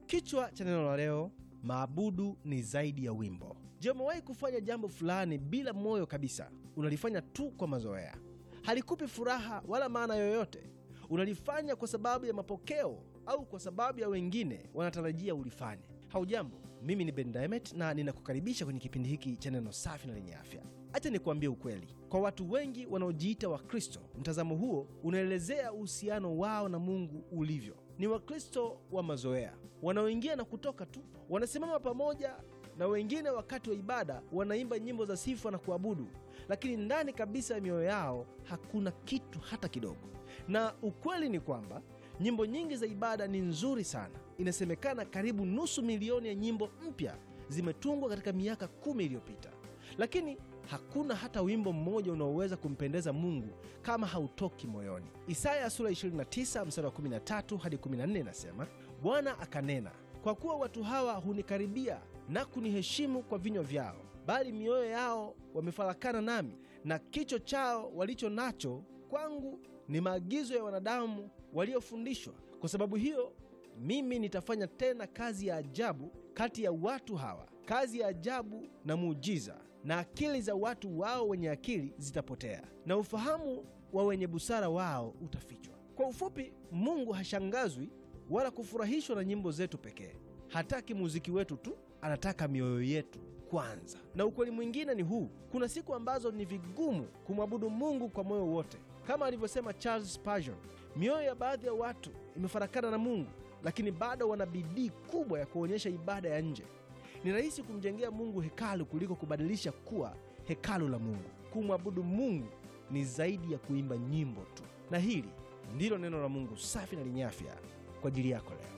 Kichwa cha neno la leo, maabudu ni zaidi ya wimbo. Je, umewahi kufanya jambo fulani bila moyo kabisa? Unalifanya tu kwa mazoea, halikupi furaha wala maana yoyote. Unalifanya kwa sababu ya mapokeo au kwa sababu ya wengine wanatarajia ulifanye. Haujambo, mimi ni Ben Diamond na ninakukaribisha kwenye kipindi hiki cha neno safi na lenye afya. Acha nikuambie ukweli, kwa watu wengi wanaojiita Wakristo, mtazamo huo unaelezea uhusiano wao na Mungu ulivyo. Ni Wakristo wa mazoea wanaoingia na kutoka tu, wanasimama pamoja na wengine wakati wa ibada, wanaimba nyimbo za sifa na kuabudu, lakini ndani kabisa ya mioyo yao hakuna kitu hata kidogo. Na ukweli ni kwamba nyimbo nyingi za ibada ni nzuri sana. Inasemekana karibu nusu milioni ya nyimbo mpya zimetungwa katika miaka kumi iliyopita, lakini hakuna hata wimbo mmoja unaoweza kumpendeza Mungu kama hautoki moyoni. Isaya sura 29 mstari wa 13 hadi 14 inasema, Bwana akanena, kwa kuwa watu hawa hunikaribia na kuniheshimu kwa vinywa vyao, bali mioyo yao wamefarakana nami, na kicho chao walicho nacho kwangu ni maagizo ya wanadamu waliofundishwa. Kwa sababu hiyo mimi nitafanya tena kazi ya ajabu kati ya watu hawa, kazi ya ajabu na muujiza, na akili za watu wao wenye akili zitapotea, na ufahamu wa wenye busara wao utafichwa. Kwa ufupi, Mungu hashangazwi wala kufurahishwa na nyimbo zetu pekee. Hataki muziki wetu tu, anataka mioyo yetu kwanza. Na ukweli mwingine ni huu: kuna siku ambazo ni vigumu kumwabudu Mungu kwa moyo wote, kama alivyosema Charles Spurgeon, mioyo ya baadhi ya watu imefarakana na Mungu, lakini bado wana bidii kubwa ya kuonyesha ibada ya nje. Ni rahisi kumjengea Mungu hekalu kuliko kubadilisha kuwa hekalu la Mungu. Kumwabudu Mungu ni zaidi ya kuimba nyimbo tu. Na hili ndilo neno la Mungu safi na lenye afya kwa ajili yako leo.